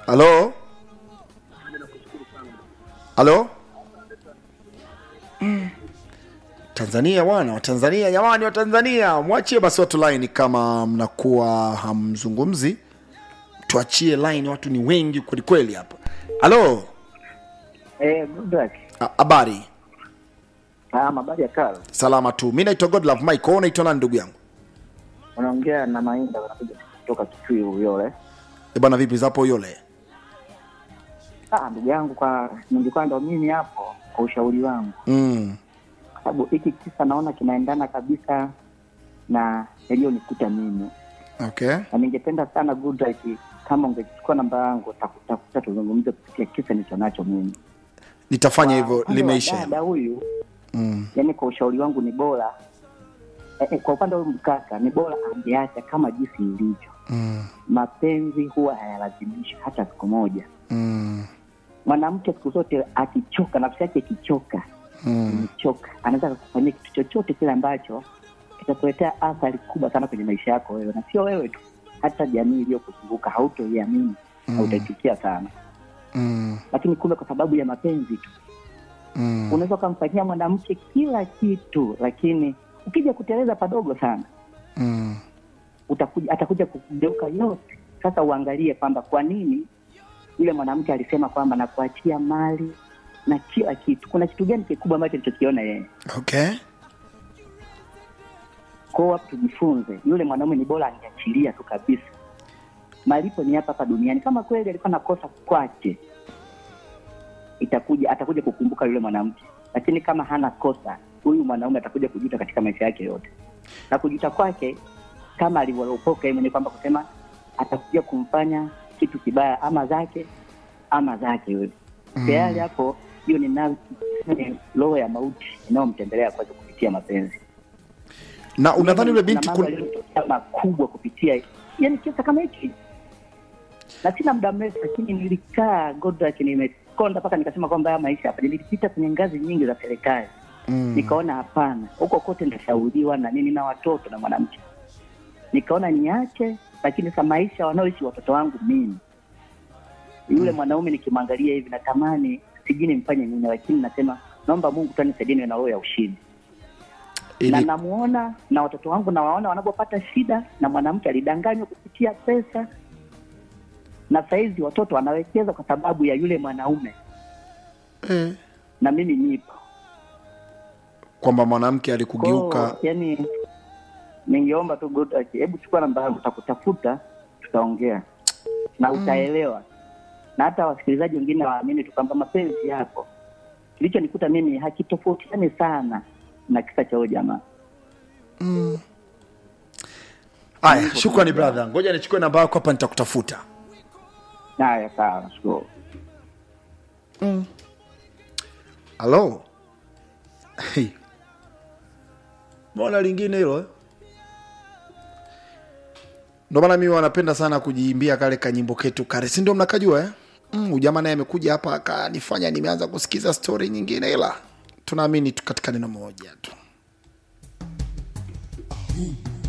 halo halo Mm. tanzania bwana watanzania jamani watanzania mwachie basi watu line kama mnakuwa hamzungumzi tuachie line watu ni wengi kwelikweli hapa halo Eh, good luck. Ah, habari Ah, mabari ya kala. salama tu mi naitwa godlove mike wewe unaitwa nani ndugu yangu Unaongea na Mainda wanakuja kutoka Kitui Uyole. e bwana vipi zapo yole Ah, ndugu yangu kwa ningekuwa ndo mimi hapo kwa ushauri wangu. mm. Kwa sababu hiki kisa naona kinaendana kabisa na yaliyonikuta mimi. okay Na ningependa sana good luck kama ungechukua namba yangu takutafuta tuzungumze kupitia kisa nilicho nacho mimi. nitafanya hivyo Kwa upande wa limeisha Dada huyu mm. yani kwa ushauri wangu ni bora eh, eh, kwa upande wa huyu mkaka ni bora angeacha kama jinsi ilivyo. Mm. Mapenzi huwa hayalazimishi hata siku moja. Mm. mwanamke siku zote akichoka nafsi yake ikichoka Mm. imechoka anaweza kufanyia kitu chochote kile ambacho kitakuletea athari kubwa sana kwenye maisha yako wewe na sio wewe tu hata jamii iliyokuzunguka hautoiamini Mm. hautaichukia sana Mm. lakini kumbe kwa sababu ya mapenzi tu Mm. unaweza ukamfanyia mwanamke kila kitu lakini ukija kuteleza padogo sana Mm. utakuja atakuja kugeuka yote sasa uangalie kwamba kwa nini yule mwanamke alisema kwamba nakuachia mali na kila kitu kuna kitu gani kikubwa ambacho alichokiona yeye okay kwao hapo tujifunze yule mwanaume ni bora angeachilia tu kabisa malipo ni hapa hapa duniani kama kweli alikuwa nakosa kwake itakuja atakuja kukumbuka yule mwanamke lakini kama hana kosa huyu mwanaume atakuja kujuta katika maisha yake yote na kujuta kwake kama alivyolopoka yeye mwenyewe kwamba kusema atakuja kumfanya kitu kibaya ama zake ama zake yule Mm. tayari hapo hiyo ni nafsi- ni roho ya mauti inayomtembelea kwake kupitia mapenzi na unadhani yule binti Kuna mambo kun... yaliyotokea makubwa kupitia yani kisa kama hiki na sina muda mrefu lakini nilikaa Goodluck nimekonda mpaka nikasema kwamba haya maisha hapa nilipita kwenye ngazi nyingi za serikali mm. nikaona hapana huko kote ndashauriwa na nini na watoto na mwanamke nikaona niache lakini sa maisha wanaoishi watoto wangu mimi yule mwanaume nikimwangalia hivi natamani sijui nimfanye nini lakini nasema naomba mungu tu anisaidie niwe na roho ya ushindi na ili namuona na watoto wangu nawaona wanapopata shida na mwanamke alidanganywa kupitia pesa na sahizi watoto wanawekeza kwa sababu ya yule mwanaume eh, na mimi nipo kwamba mwanamke alikugeuka Kwao, yani ningeomba tu Goodluck, hebu chukua namba yangu takutafuta tutaongea na utaelewa na hata wasikilizaji wengine waamini tu kwamba mapenzi yako kilichonikuta mimi hakitofautiani sana na kisa cha huyo jamaa haya shukrani brother ngoja nichukue namba yako hapa nitakutafuta haya sawa nashukuru halo hey. mbona lingine hilo eh? ndo maana mi wanapenda sana kujiimbia kale kanyimbo ketu kare si ndio mnakajua eh? mm, ujamaa naye amekuja hapa akanifanya nimeanza kusikiza stori nyingine ila tunaamini tu katika neno moja tu